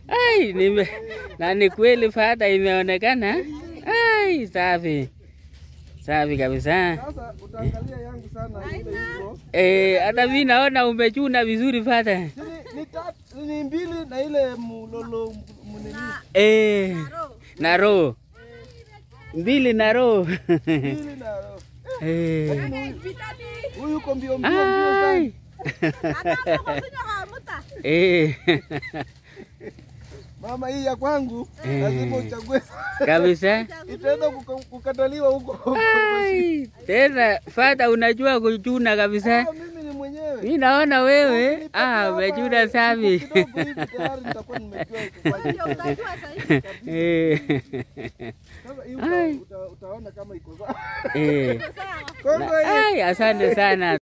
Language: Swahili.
Ai, nime na ni kweli fata imeonekana. Ai, safi safi kabisa. Sasa utaangalia yangu sana ile hivyo. Eh, hata mimi naona umechuna vizuri fata. Ni, ni, tatu, ni mbili na ile mulolo mnini. Eh, na roho mbili na roho Mbili na eh. huyu yuko mbio mbio mbio sana. Ai. Eh. Mama hii ya kwangu Eh. lazima uchague. kabisa. Itaenda kuka- kukataliwa huko. Ai, tena fata unajua kuchuna kabisa. Ah, Mimi ni mwenyewe. Mi naona wewe Ukinipatia ah, hapa umechuna safi. kidogo hivi tayari nitakuwa nimejua kufanya. Eh. Sasa hii Ai. uta, uta, utaona kama iko sawa. Eh. Kongo hii. Ai, asante sana.